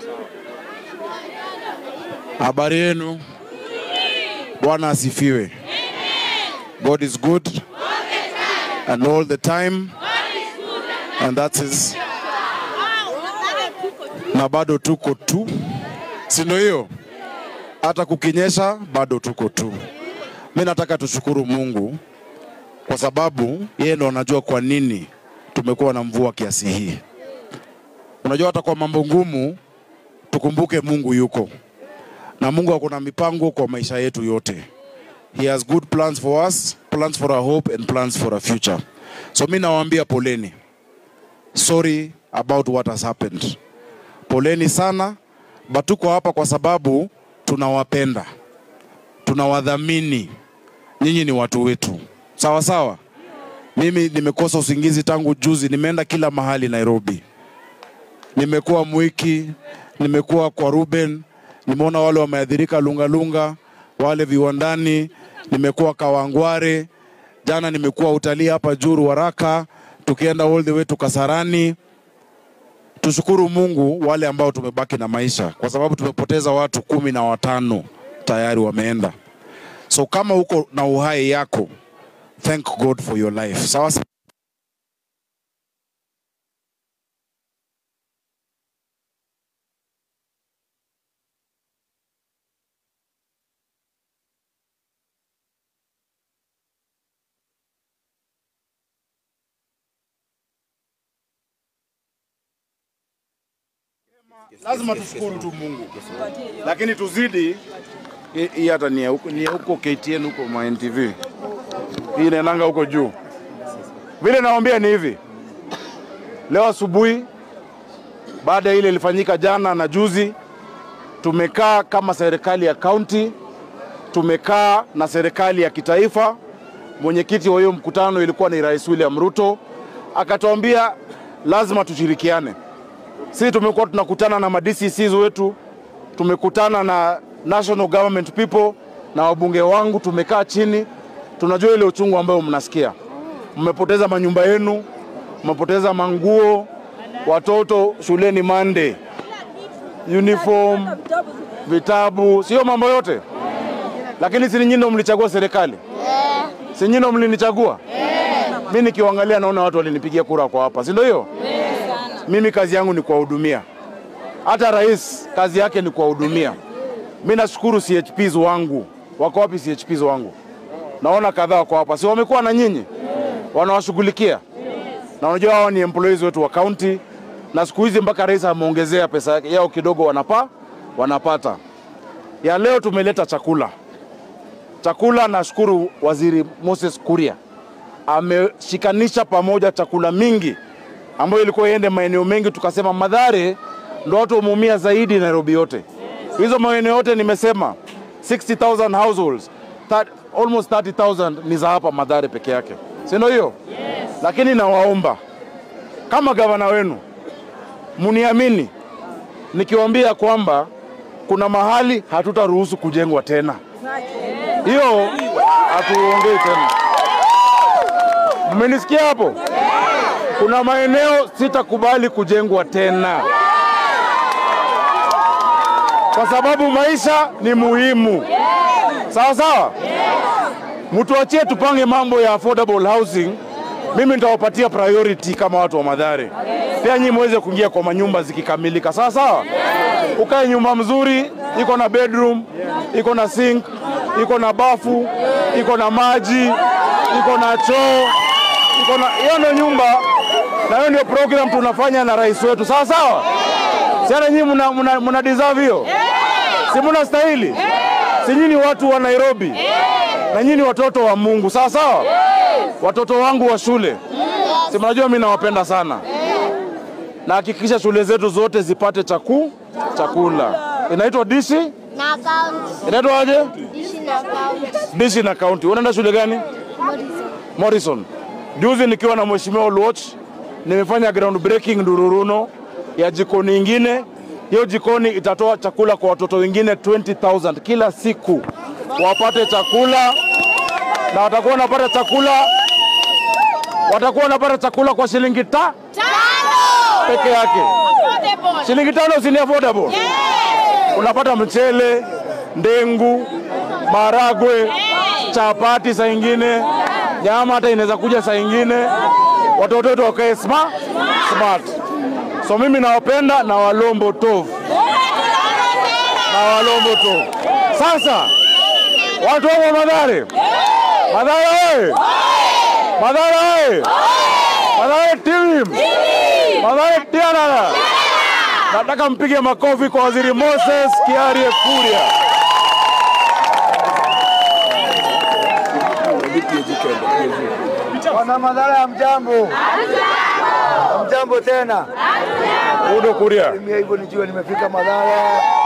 Habari yenu? Bwana asifiwe. God is good and all the time and that is na bado tuko tu, si ndio hiyo? Hata kukinyesha bado tuko tu. Mi nataka tushukuru Mungu kwa sababu yeye ndo anajua kwa nini tumekuwa na mvua kiasi hii. Unajua, hata kwa mambo ngumu tukumbuke Mungu yuko na Mungu ako na mipango kwa maisha yetu yote. He has good plans for us, plans for our hope and plans for our future. So mi nawaambia poleni, sorry about what has happened. Poleni sana, but tuko hapa kwa sababu tunawapenda, tunawadhamini. Nyinyi ni watu wetu, sawa sawa. Mimi nimekosa usingizi tangu juzi, nimeenda kila mahali Nairobi nimekuwa Mwiki, nimekuwa kwa Ruben, nimeona wale wameathirika Lungalunga, wale viwandani, nimekuwa Kawangware, jana nimekuwa utalii hapa Juru Waraka, tukienda all the way to Kasarani. Tushukuru Mungu wale ambao tumebaki na maisha, kwa sababu tumepoteza watu kumi na watano tayari wameenda. So kama uko na uhai yako, thank God for your life. Sawa sawa. lazima tushukuru tu Mungu, lakini tuzidi. Hii- Hii hata ni ya huko ni ya huko KTN huko ma NTV, hii inaendanga huko juu. Vile nawaambia ni hivi, leo asubuhi baada ya ile ilifanyika jana na juzi, tumekaa kama serikali ya kaunti, tumekaa na serikali ya kitaifa. Mwenyekiti wa hiyo mkutano ilikuwa ni Rais William Ruto, akatuambia lazima tushirikiane sisi tumekuwa tunakutana na ma DCCs wetu, tumekutana na national government people na wabunge wangu, tumekaa chini, tunajua ile uchungu ambayo mnasikia. Mmepoteza manyumba yenu, mmepoteza manguo, watoto shuleni Monday, uniform, vitabu, sio mambo yote, lakini si nyinyi ndio mlichagua serikali? Si nyinyi ndio mlinichagua? Mimi nikiwaangalia naona watu walinipigia kura kwa hapa, si ndio hiyo? mimi kazi yangu ni kuwahudumia. Hata rais kazi yake ni kuwahudumia. Mi nashukuru CHPs wangu. Wako wapi CHPs wangu? Naona kadhaa wako hapa, si wamekuwa na nyinyi, wanawashughulikia na unajua hao ni employees wetu wa county, na siku hizi mpaka rais ameongezea pesa yake yao kidogo, wanapa wanapata. Ya leo tumeleta chakula, chakula. Nashukuru waziri Moses Kuria ameshikanisha pamoja chakula mingi ambayo ilikuwa iende maeneo mengi, tukasema Madhare ndo watu wameumia zaidi Nairobi yote. Hizo maeneo yote nimesema 60,000 households, that, almost 30,000 ni za hapa Madhare peke yake, si ndio hiyo? Yes. Lakini nawaomba kama gavana wenu muniamini nikiwaambia kwamba kuna mahali hatutaruhusu kujengwa tena, hiyo hatuongei tena. Mmenisikia hapo? Kuna maeneo sitakubali kujengwa tena, kwa sababu maisha ni muhimu. Sawa sawa, mtuachie tupange mambo ya affordable housing. Mimi nitawapatia priority kama watu wa Madhare, pia nyinyi muweze kuingia kwa manyumba zikikamilika. Sawa sawa, ukae nyumba mzuri, iko na bedroom, iko na sink, iko na bafu, iko na maji, iko na choo, iko na hiyo ndio nyumba na hiyo ndio program tunafanya na rais wetu. Sawa sawa, siana nyinyi mna, mna, mna deserve hiyo, si mna stahili? Si nyinyi watu wa Nairobi na nyinyi watoto wa Mungu. Sawa sawa, watoto wangu wa shule, si mnajua mimi nawapenda sana, na hakikisha shule zetu zote zipate chaku chakula. Inaitwa dishi, na account inaitwa aje? dishi na account Dishi na kaunti. Unaenda shule gani? Morrison. Juzi nikiwa na mheshimiwa Oluoch nimefanya ground breaking Ndururuno ya jikoni ingine. Hiyo jikoni itatoa chakula kwa watoto wengine 20,000 kila siku, wapate chakula na watakuwa wanapata chakula, watakuwa wanapata chakula kwa shilingi ta tano peke yake. shilingi tano si ni affordable? Unapata mchele, ndengu, maragwe, chapati saa ingine, nyama hata inaweza kuja saa ingine, watoto wetu wakae smart, smart. So mimi nawapenda na walombo tovu na walombo tovu. Sasa watu wako Madhare, Madhare oye! Madhare oye! Madhare team! Madhare tianana! Nataka mpige makofi kwa Waziri Moses Kiarie Kuria. Wana madhara ya mjambo. Mjambo tena. Udo Kuria. Mimi hivyo nijua nimefika madhara